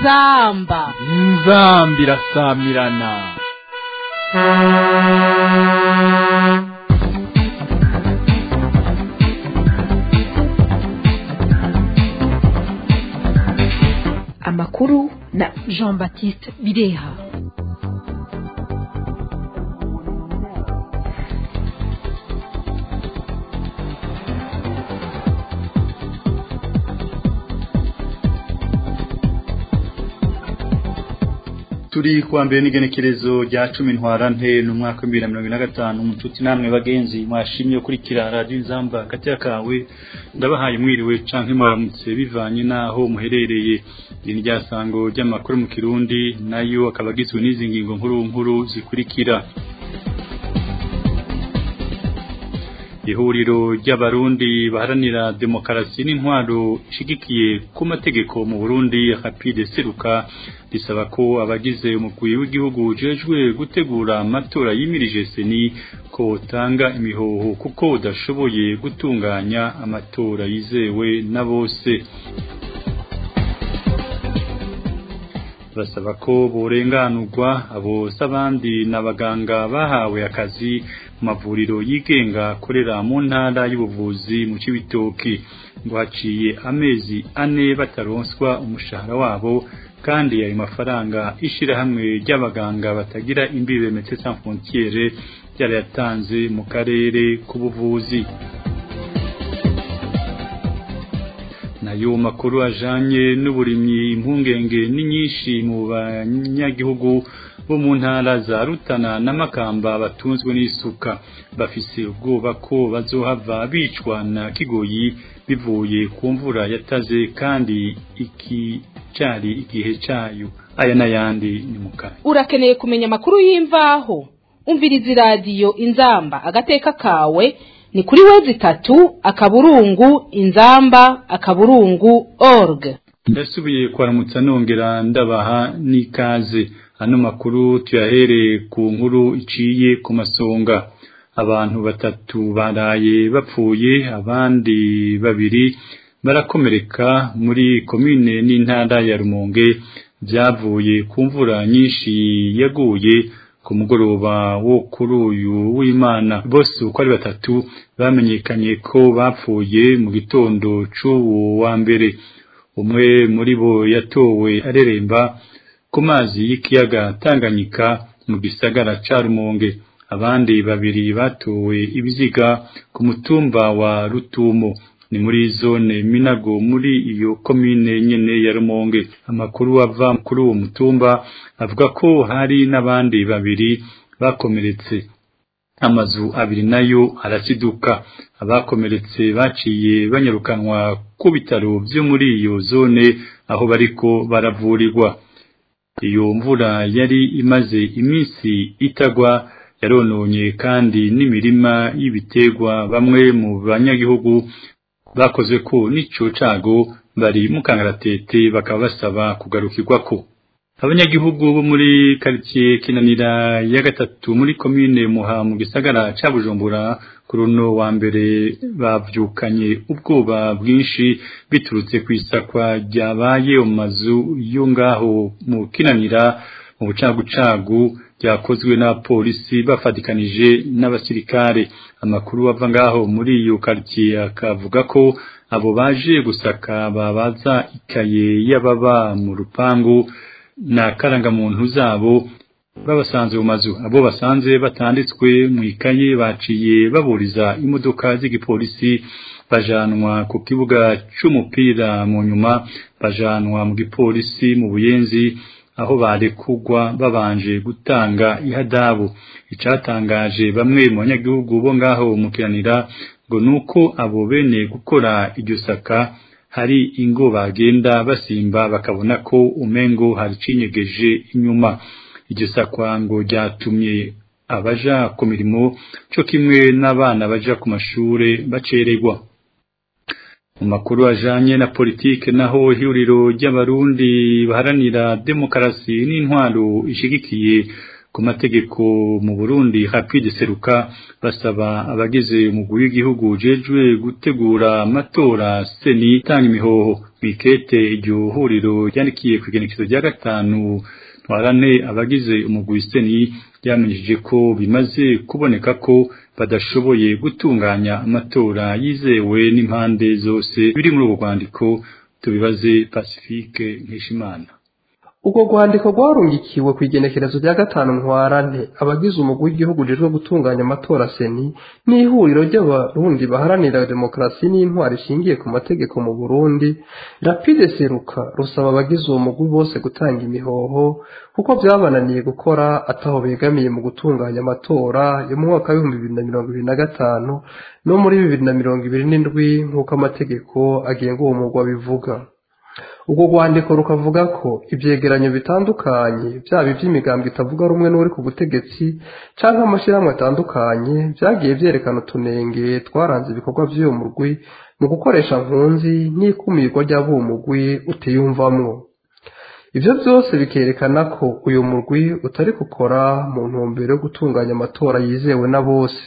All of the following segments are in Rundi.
inzamba inzamba irasamirana amakuru na jean baptiste bireha turi kuwa mbere n'igenekerezo rya cumi ntwarante ni umwaka w'ibihumbi na mirongo ine na gatanu umututi namwe bagenzi mwashimye kurikira radiyo inzamba hagati kawe ndabahaye mwiriwe canke mwaramutse bivanye n'aho muherereye iri ni ryasango ry'amakuru mu kirundi nayo akaba agizwe n'izi ngingo nkuru nkuru zikurikira ihuriro ry'abarundi baharanira demokarasi n'intwaro ishigikiye ku mategeko mu Burundi rapide seruka risaba ko abagize umukuru w'igihugu ujejwe gutegura amatora yimirije seni ko utanga imihoho kuko udashoboye gutunganya amatora yizewe na bose basaba ko borenganurwa abo s'abandi n'abaganga bahawe akazi mu mavuriro yigenga akorera mu ntara y'ubuvuzi mu Cibitoki ngo haciye amezi ane bataronswa umushahara wabo kandi ayo mafaranga ishirahamwe ry'abaganga batagira imbibe Médecins Sans Frontières ryarayatanze mu karere k'ubuvuzi nayo makuru ajanye n'uburimyi impungenge ni nyinshi mu banyagihugu bo mu ntara za Rutana na Makamba batunzwe n'isuka bafise ubwoba ko bazohava bicwa na kigoyi bivuye ku mvura yataze kandi iki cari igihe cayo aya n'ayandi ni mukanya urakeneye kumenya amakuru y'imvaho umviriza iradiyo inzamba agateka kawe ni kuri wezi itatu akaburungu inzamba akaburungu org ndasubiye kwaramutsa nongera ndabaha n'ikaze ano makuru tuyahereye ku nkuru iciye ku masonga abantu batatu baraye bapfuye abandi babiri barakomereka muri komine n'intara ya Rumonge byavuye ku mvura nyinshi yaguye ku mugoroba wo kuri uyu w'Imana bose uko ari batatu bamenyekanye ko bapfuye mu gitondo c'uwo wa mbere umwe muri bo yatowe areremba ku mazi y'ikiyaga Tanganyika mu gisagara ca Rumonge abandi babiri batowe ibiziga ku mutumba wa Rutumo ni muri zone Minago muri iyo komine nyene ya Rumonge amakuru ava kuri uwo mutumba avuga ko hari n'abandi babiri bakomeretse amazu abiri nayo araciduka abakomeretse baciye banyarukanwa ku bitaro byo muri iyo zone aho bariko baravurirwa iyo mvura yari imaze iminsi itagwa yarononye kandi n'imirima y'ibiterwa bamwe mu banyagihugu bakoze ko n'ico cago bari mu kangaratete bakaba basaba kugarukirwa ko abanyagihugu bo muri quartier kinanira ya gatatu muri commune muha mu gisagara ca Bujumbura kuruno wa mbere bavyukanye ubwoba bwinshi biturutse kwisakwa ryabaye mu mazu yo ngaho mu kinanira mu bucagucagu byakozwe na polisi bafatikanije n'abasirikare amakuru ava ngaho muri iyo quartier akavuga ko abo baje gusaka babaza ikaye y'ababa mu rupangu na karangamuntu zabo babasanze mu mazu abo basanze batanditswe mu ikaye baciye baburiza imodoka z'igipolisi bajanwa ku kibuga c'umupira mu nyuma bajanwa mu gipolisi mu buyenzi aho barekugwa babanje gutanga ihadabu icatangaje bamwe mu banyagihugu bo ngaho mukiranira ngo nuko abo bene gukora iryo saka hari ingo bagenda basimba bakabona ko umengo hari cinyegeje inyuma iryo sakwa ngo ryatumye abaja ku mirimo cyo kimwe n'abana baja ku mashure bacererwa mu makuru ajanye na politike naho ihuriro ry'abarundi baharanira demokarasi n'intwaro ishigikiye ku mategeko mu Burundi Rapide Seruka basaba abagize umugwi w'igihugu jejwe gutegura amatora seni tanga imihoho bikete iryo huriro ryandikiye ku igenekezo rya gatanu twarane abagize umugwi seni ryamenyesheje ko bimaze kuboneka ko badashoboye gutunganya amatora yizewe n'impande zose biri muri ubu rwandiko tubibaze Pacifique Nkishimana ubwo rwandiko rwarungikiwe ku igenekerezo rya gatanu ntwarante abagize umugwi w'igihugu ujejwe gutunganya amatora seni n'ihuriro ry'abarundi baharanira demokarasi n'intwari ishingiye ku mategeko mu burundi rapide seruka rusaba abagize uwo mugwi bose gutanga imihoho kuko byabananiye gukora ataho begamiye mu gutunganya amatora yo mu mwaka w'ibihumbi bibiri na mirongo ibiri na gatanu no muri bibiri na mirongo ibiri n'indwi nk'uko amategeko agenga uwo mugwi abivuga ubwo rwandiko rukavuga ko ibyegeranyo bitandukanye byaba iby'imigambi itavuga rumwe n'uri ku butegetsi cyangwa amashyirahamwe atandukanye byagiye byerekana utunenge twaranze ibikorwa by'uwo mugwi mu gukoresha nkunzi n'ikumirwa ry'abo mugwi utiyumvamwo ibyo byose bikerekana ko uyu mugwi utari gukora mu ntumbero yo gutunganya amatora yizewe na bose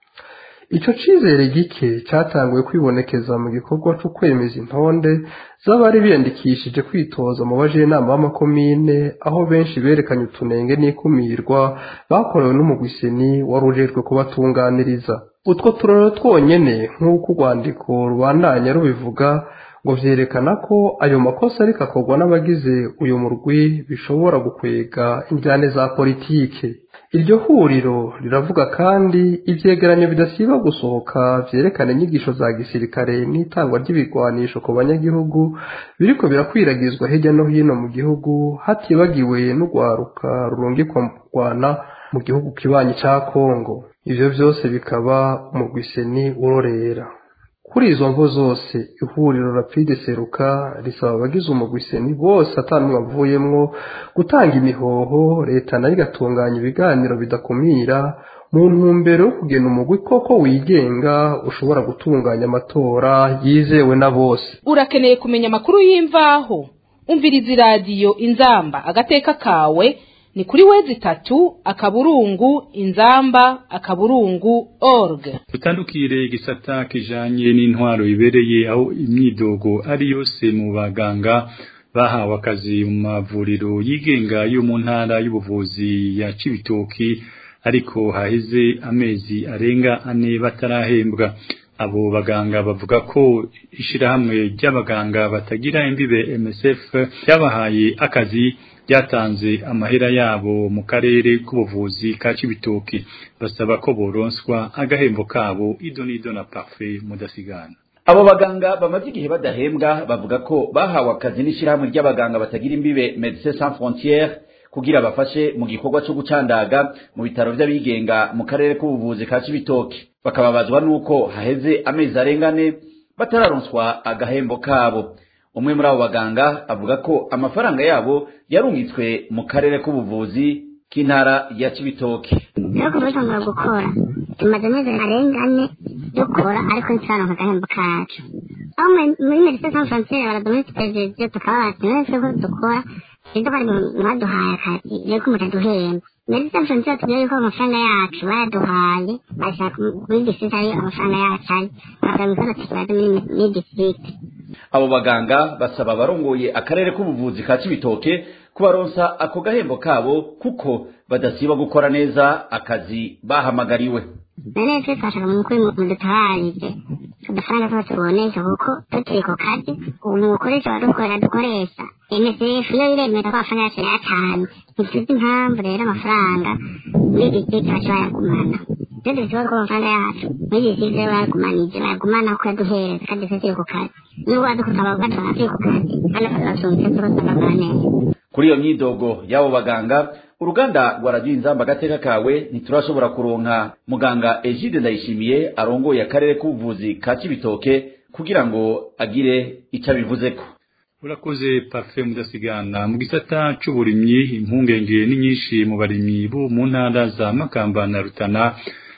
icyo cyizere gike cyatanguye kwibonekeza mu gikorwa cyo kwemeza intonde z'abari biyandikishije kwitoza mu bajinama b'amakomine aho benshi berekanye utunenge n'ikumirwa bakorewe n'umugwiseni wari ujejwe kubatunganiriza utwo turaro twonyene nk'uko urwandiko rubandanya rubivuga ngo vyerekana ko ayo makosa ariko akorwa n'abagize uyu murwi bishobora gukwega injyane za politike iryo huriro riravuga kandi ivyegeranyo bidasiba gusohoka vyerekana inyigisho za gisirikare n'itangwa ry'ibigwanisho ku banyagihugu biriko birakwiragizwa hirya no hino mu gihugu hatibagiwe n'urwaruka rurungikwa mu rwana mu gihugu kibanyi ca kongo ivyo vyose bikaba umugwiseni urorera kuri izo mvo zose ihuriro rapide seruka risaba abagize umugwiseni bose atanumwe avuyemwo gutanga imihoho leta nayo igatunganya ibiganiro bidakumira mu ntumbero yo kugena umugwi koko wigenga ushobora gutunganya amatora yizewe na bose urakeneye kumenya amakuru y'imvaho umviriza iradiyo inzamba agateka kawe ni kuri wezi itatu akaburungu inzamba akaburungu org utandukire igisata kijanye n'intwaro ibereye aho imyidogo ari yose mu baganga bahawe akazi mu mavuriro yigenga yo mu ntara y'ubuvuzi ya Cibitoki ariko haheze amezi arenga ane batarahembwa abo baganga bavuga ko ishirahamwe ry'abaganga batagira imbibe MSF yabahaye akazi byatanze amahera yabo mu karere k'ubuvuzi ka Cibitoki basaba ko boronswa agahembo kabo idonido na parfait mudasigana abo baganga bamaze igihe badahembwa bavuga ko bahawe akazi n'ishyirahamwe ry'abaganga batagira imbibe Médecins Sans Frontières kugira bafashe mu gikorwa cyo gucandaga mu bitaro by'abigenga mu karere k'ubuvuzi ka Cibitoki bakababazwa nuko haheze amezi arengane batararonswa agahembo kabo umwe muri abo baganga avuga ko amafaranga yabo yarungitswe mu karere k'ubuvuzi k'intara ya Cibitoki no kubitangura gukora tumaze amezi arenga ane dukora ariko ntituraronka agahembo kacu aho muri medecins sans frontiere baradumisitejije tukaba bati nese ko dukora ibyo bari mwaduhaye akazi reko mutaduhemba medecins sans frontiere tubwira yuko amafaranga yacu bayaduhaye bashaka muri district ari amafaranga yacu ari bakaba mikoro tukibaza muri district abo baganga basaba abarongoye akarere k'ubuvuzi ka Cibitoke kubaronsa ako gahembo kabo kuko badasiba gukora neza akazi bahamagariwe none twe twashaka mu kuri mudutabarije udufaranga twose tubonesha kuko tutiri ku kazi umukoresha badukora dukoresha MSF iyo iremera ko amafaranga yacu yatanze ntituzi impamvu rero amafaranga muri district baca bayagumana rero dufite ko amafaranga yacu muri district rero bayagumanije bayagumana kuko yaduhereza kandi twe turi ku kazi nubwo badukutaba batwara turi ku kazi kandi basunitse tuba twagakora neza kuri iyo myidogo y'abo baganga uruganda rwa radiyo inzamba agateka kawe ntiturashobora kuronka muganga egide ndayishimiye arongoye akarere k'ubuvuzi ka kibitoke kugira ngo agire icyo abivuzeko urakoze pafe mudasigana mu gisata c'uburimyi impungenge ni nyinshi mu barimyi bo mu ntara za makamba na rutana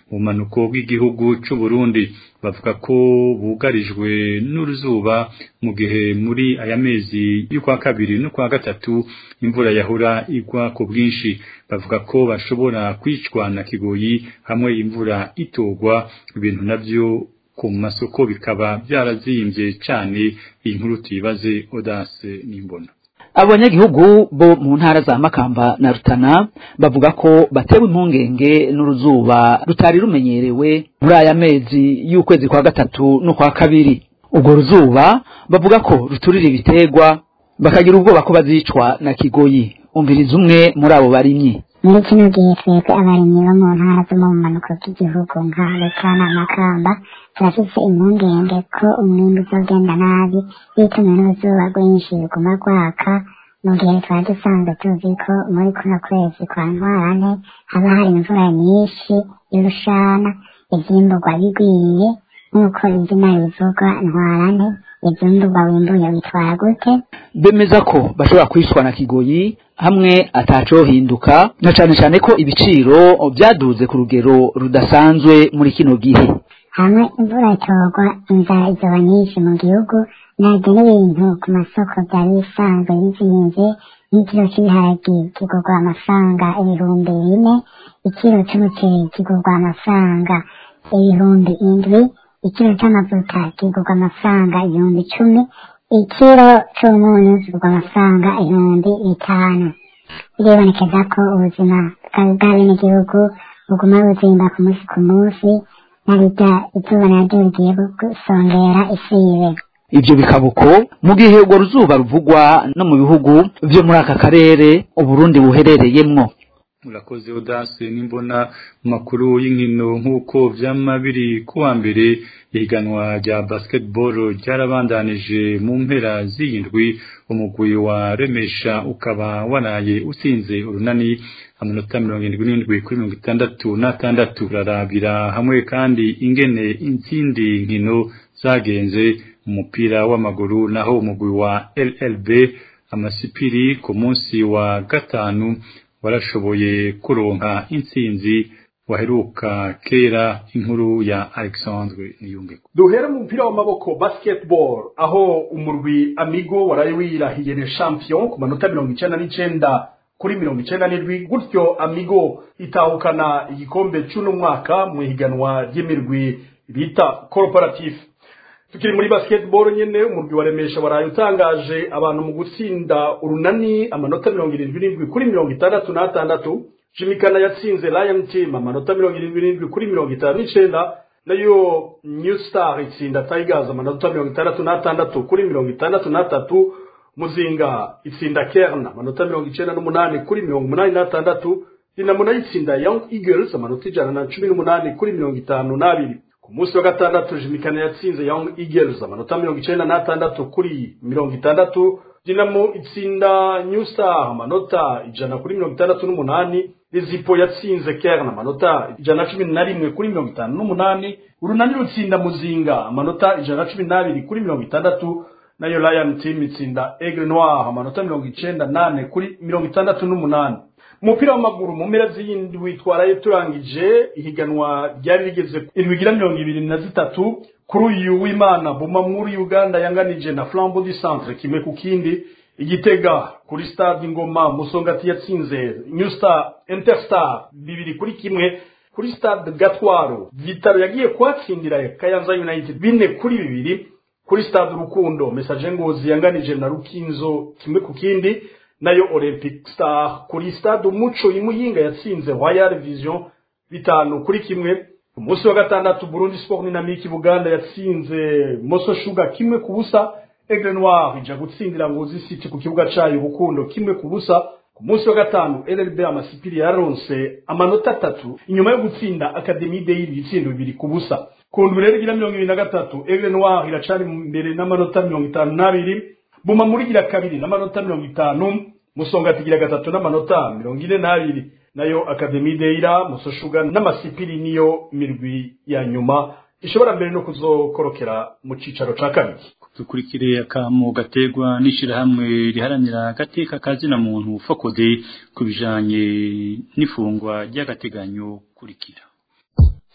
mu manuko bw'igihugu c'u Burundi bavuga ko bugarijwe n'uruzuba mu gihe muri aya mezi y'ukwa kabiri n'ukwa gatatu imvura yahora igwa ku bwinshi bavuga ko bashobora kwicwa na kigoyi hamwe imvura itogwa ibintu navyo ku masoko bikaba byarazimbye cyane iyi nkuru tuyibaze Audace n'imbona abanyagihugu bo mu ntara za makamba na rutana bavuga ko batewe impungenge n'uruzuba rutari rumenyerewe muri aya mezi y'ukwezi kwa gatatu no kwa kabiri ubwo ruzuba bavuga ko ruturira ibiterwa bakagira ubwoba ko bazicwa na kigoyi umviriza umwe muri abo barimyi muri kino gihe twebwe abarimyi bo mu ntara zo mu bumanuko bw'igihugu nka rutana makamba turafise impungenge ko umwimbi uzogenda nabi bitumiwe n'uruzuba rwinshi ruguma rwaka mu gihe twari dusanzwe tuzi ko muri kuno kwezi kwa ntwarante haba hari imvura nyinshi y'urushana ivyimburwa bigwiriye nk'uko izina rivuga ntwarante ivyimburwa wimbuye bitwara gute bemeza ko bashobora kwicwa na kigoyi hamwe atacohinduka na cane cane ko ibiciro vyaduze ku rugero rudasanzwe muri kino gihe hamwe imvura itorwa inzara izoba nyinshi mu gihugu nabyo n'ibintu ku masoko byari bisanzwe bizinze nk'ikiro cy'ibiharagi kigurwa amafaranga ibihumbi bine ikiro cy'umuceri kigurwa amafaranga ibihumbi indwi ikiro cy'amavuta kigurwa amafaranga ibihumbi icumi ikiro cy'umunyu kigurwa amafaranga ibihumbi bitanu biribonekeza ko ubuzima bw'abenegihugu buguma buzimba ku munsi ku munsi nabijya izuba naryo rigiye gusongera isibe ivyo bikaba uko mu gihe urwo ruzuba ruvugwa no mu bihugu vyo muri aka karere uburundi buherereyemwo murakoze Audace nimbona makuru y'inkino nk'uko vyama biri kuwa mbere ihiganwa rya basketball ryarabandanije mu mpera z'iyindwi umugwi wa remesha ukaba waraye usinze urunani amanota mirongo irindwi n'indwi kuri mirongo itandatu n'atandatu urarabira hamwe kandi ingene izindi nkino zagenze umupira w'amaguru naho umugwi wa LLB amasipiri ku munsi wa gatanu warashoboye kuronka intsinzi waheruka kera inkuru ya Alexandre Niyungeko duhere mu mupira w'amaboko basketball aho umurwi amigo waraye wirahiye ne champion ku manota mirongo icenda n'icenda kuri mirongo icenda n'indwi gutyo amigo itahukana igikombe c'uno mwaka mu ihiganwa ry'imirwi bita corporative tukiri muri basketball nyene umurwi wa remesha waraye utangaje abantu mu gutsinda urunani amanota mirongo irindwi n'indwi kuri mirongo itandatu n'atandatu jimikana yatsinze lion team amanota mirongo irindwi n'indwi kuri mirongo itanu n'icenda nayo new star itsinda tigers amanota mirongo itandatu n'atandatu kuri mirongo itandatu n'atatu muzinga itsinda kern amanota mirongo icenda n'umunani kuri mirongo umunani n'atandatu dinamo nayo itsinda young eagles amanota ijana na cumi n'umunani kuri mirongo itanu n'abiri ku munsi wa gatandatu jimikana yatsinze young eagles amanota mirongo icenda n'atandatu kuri mirongo itandatu dinamo itsinda new star amanota ijana kuri mirongo itandatu n'umunani rizipo yatsinze kern amanota ijana na cumi na rimwe kuri mirongo itanu n'umunani urunani rutsinda muzinga amanota ijana na cumi n'abiri kuri mirongo itandatu nayo lion team itsinda aigle noir amanota mirongo icenda nane kuri mirongo itandatu n'umunani umupira w'amaguru mu mpera z'iyindwi twaraye turangije ihiganwa ryari rigeze indwigira mirongo ibiri na zitatu kuri uyu w'imana buma muri uganda yanganije na flambo du centre kimwe ku kindi igitega kuri stade ingoma musongati yatsinze new star interstar bibiri kuri kimwe kuri stade gatwaro vitaro yagiye kuhatsindira kayanza united bine kuri bibiri kuri stade urukundo message ngozi yanganije na rukinzo kimwe ku kindi nayo olympic star kuri stade umuco imuyinga yatsinze royal vision bitanu kuri kimwe ku munsi wa gatandatu burundi sport dynamique buganda yatsinze moso sugar kimwe ku busa aigle noir ija gutsindira ngozi city ku kibuga cayo urukundo kimwe ku busa ku munsi wa gatanu LLB amasipiri yaronse amanota atatu inyuma yo gutsinda Academy Day ibitsindo bibiri ku busa ku ndwi rero igira mirongo ibiri na gatatu Aigle Noir iracari imbere n'amanota mirongo itanu n'abiri Buma muri gira kabiri n'amanota mirongo itanu Musonga tigira gatatu n'amanota mirongo ine n'abiri nayo Academy Deira Musoshuga n'amasipiri niyo mirwi ya nyuma ishobora mbere no kuzokorokera mu cicaro ca kabiri dukurikire akamo gategwa n'ishirahamwe riharanira agateka kazina muntu fokode ku bijanye n'ifungwa ry'agateganyo kurikira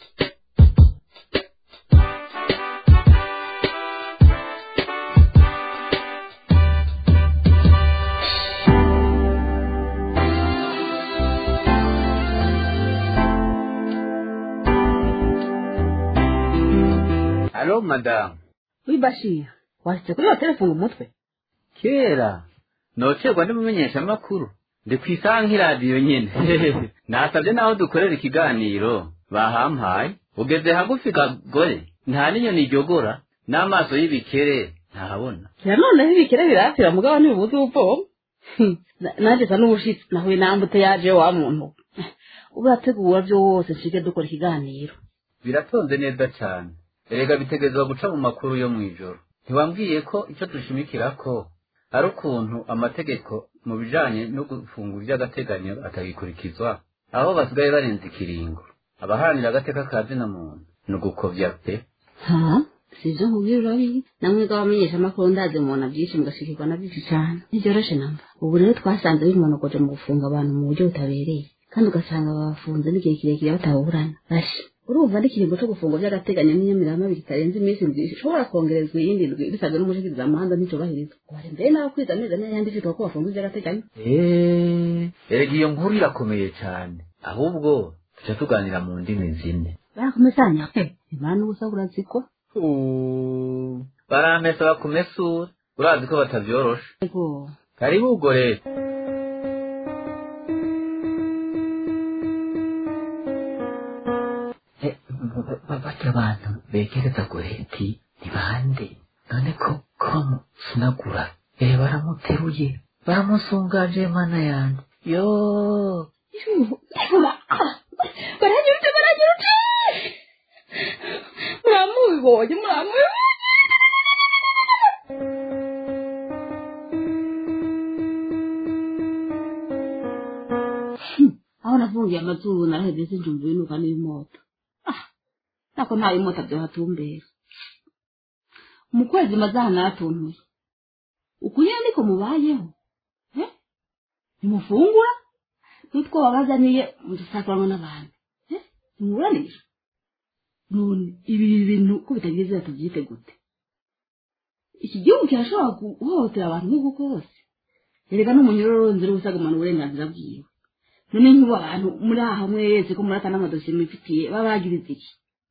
Alo madamu wibashira washitse kuri hoteli funga umutwe kera nocerwa n'umumenyeshamakuru ndi ku isaha nk'iradiyo nyene nasabye n'aho dukorera ikiganiro bahampaye ugeze hagufi kagore nta n'inyoni iryogora n'amaso y'ibikere ntahabona kira noneho ibikere birapfira mugabo ntibibuze ubupfoma nanjye sa n'ubushitsi nahuye nambute yaje wa muntu ubu urategura byose nshike dukora ikiganiro biratonze neza cyane erega bitegerezwa guca mu makuru yo mw'ijoro ntiwambwiye ko icyo dushimikirako ari ukuntu amategeko mu bijanye no gufungura iby'agateganyo atagikurikizwa aho basigaye barenze ikiringo abaharanira agateka ka zina muntu ni ugukovya pe ha sivyo nkubwira urabizi namwe bw'abamenyeshamakuru ndazi umuntu abyinshi mugashikirwa na byinshi cyane ntivyoroshe namba ubu rero twasanze bimonogoje mu gufunga abantu mu buryo butabereye kandi ugasanga babafunze n'igihe kirekire bataburana bashi urumva n'ikiringo cyo gufunga by'agateganyo n'inyamirama kitarenze iminsi indwi ishobora kongerezwa iyindi ndwi bisabwe n'umushikirizamanza nticubahirizwa wari mbere nawe kwiza amezi ane yandikirwa ko bafunga iby'agateganyo eee erega iyo nkuru irakomeye cyane ahubwo tuca tuganira mu ndimi zine barakomesanya pe imana ubusa burazikwa baramesa bakumesura urazi ko batavyorosha ego karibu ubwo rero barya abantu begereza goreti ni bande none ko ko bamusunagura eh baramuteruye baramusungaje mana yanje yo baranyurute baranyurute muramubibonye muramubibonye aho nafungiye amazuru naraheze sinjumva ibinuka n'ibimoto ah nako nta bimota byohatumbera mu kwezi maze aha naratuntuye ukuye niko mubayeho eh nimufungura nitwo babazaniye mudusakuramo n'abantu eh nimuburanisha none ibi bintu ko bitagize tubyite gute iki gihugu kirashobora guhohotera abantu nk'uko kose erega n'umunyururu nzira ubusagamana uburenganzira bwiwe none nk'ubu abantu muri aha mwese ko murata n'amadosiye mwifitiye baba bagiriza iki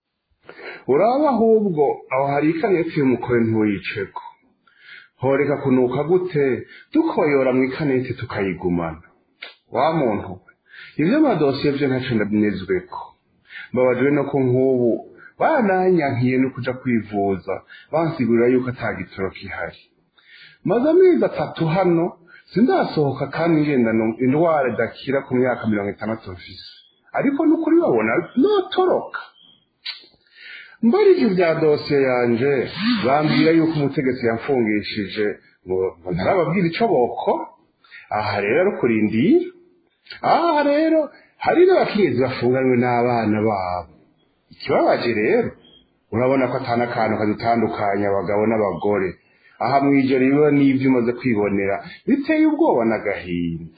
uraba ahubwo aho hari ikaneti y'umukore ntiwuyiceko horeka kunuka gute dukoyora mu ikaneti tukayigumana wa muntu we ibyo amadosiye byo ntacyo ndabinezweko mbabajwe no ko nk'ubu bananyankiye no kuja kwivuza bansigurira yuko ata gitoro gihari maze amezi atatu hano sindasohoka kandi ngendana indwara idakira ku myaka mirongo itandatu mfise ariko n'ukuri babona notoroka mbarije ibya dosiye yanje bambwira yuko umutegetsi yamfungishije ngo ngo ntarababwira ico boko aha rero ari kurindira aha rero hari n'abakenyezi bafunganywe n'abana babo ikibabaje rero urabona ko atana akantu kadutandukanya abagabo n'abagore aha mwijoro riba n'ibyo umaze kwibonera biteye ubwoba n'agahinda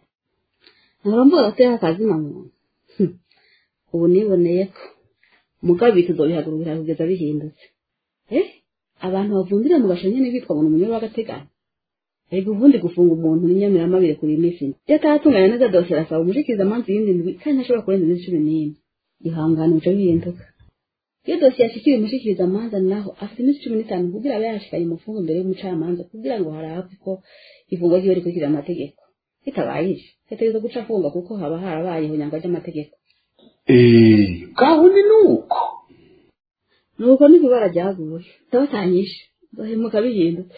ntabwo atera akazi na muntu ubu niboneye ko mugabe tuzobihagurukira kugeza bihindutse eh abantu bavundira mu gasho nyene bitwa ngo umunyoro w'agateganyo ariko ubundi gufunga umuntu n'inyamirama birekura iminsi ine iyo atatunganya neza dosiye arasaba umushikiriza amanzi y'indi ndwi kandi ntashobora kurenza iminsi cumi n'ine ihangane bica bihinduka iyo dosiye yashikiriye umushikiriza amanza naho afite iminsi cumi n'itanu kugira abe yashikanye umufungo mbere y'umucamanza kugira ngo harabwe ko ifungwa ryiwe rikurikira amategeko bitabaye ivyo hategerezwa guca afunga kuko haba harabayeho nyangwa ry'amategeko eee gahunda ni uko nuko n'ibibara ryaguye ndabatanyishe bahemuka bihindutse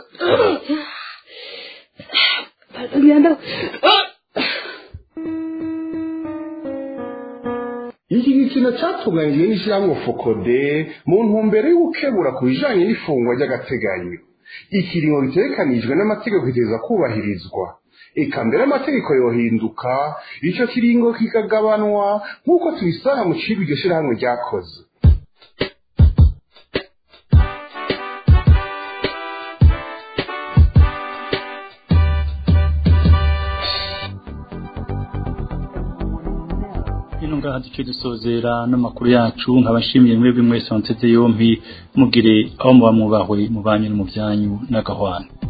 iki gikino cyatunganyijwe n'ishyirahamwe fokode mu ntumbero yo gukebura ku bijanye n'ifungwa ry'agateganyo ikiringo gitegekanijwe n'amategeko kiteza kubahirizwa eka mbere amategeko yohinduka ico kiringo kikagabanwa nk'uko tubisanga mu cibwa iryo shirahamwe ryakoze ngaha duce dusozera n'amakuru yacu nkabashimiye mwebwe mwese wanseze yompi mugire aho muba mwubahwe mu banyu no mu byanyu n'agahwana